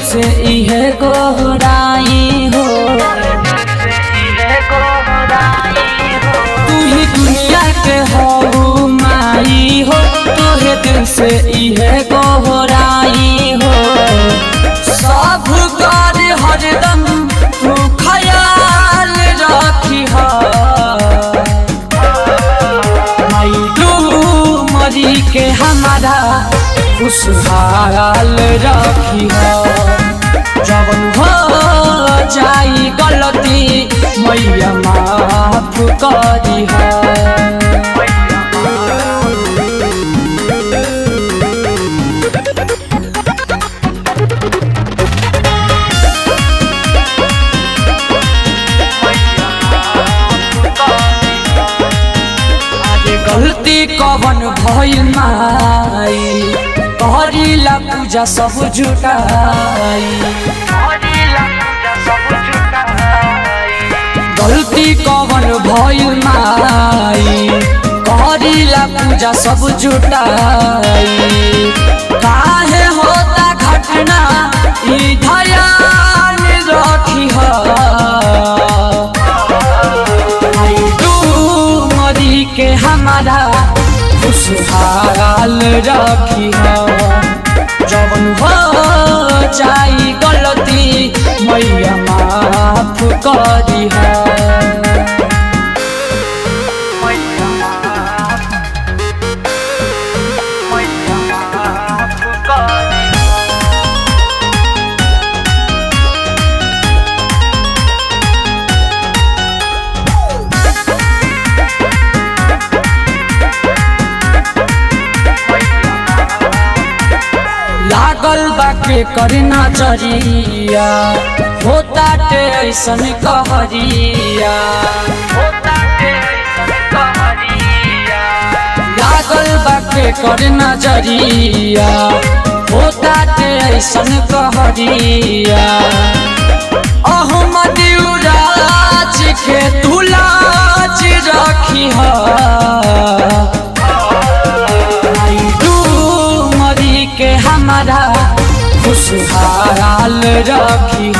से इहे गोहराई हो तू ही दुनिया के हो माई हो तोहे दिल से इहे गोहराई हो सब कर हरदम तू ख्याल रखी हो माई तू मरी के हमारा खुशहाल रखी हो जवन हो जाई गलती मैया माफ करी हो अरे गलती कवन भइल माई करिला पूजा सब जुटाई गलती कवन भइल माई करिला पूजा सब जुटाई काहे होता घटना ई ध्यान रखी हो आई तू मरी के हमारा खुशहाल रखी हो जवन हो जाई गलती मैया माफ करी हो लागल बाके करे नजरिया होता टे ऐसन कहरिया लागल बाके करे नजरिया होता टे ऐसन कहरिया अहमद राज के तुलाज रखी है आई तू मरी के हमारा खुशहाल रखी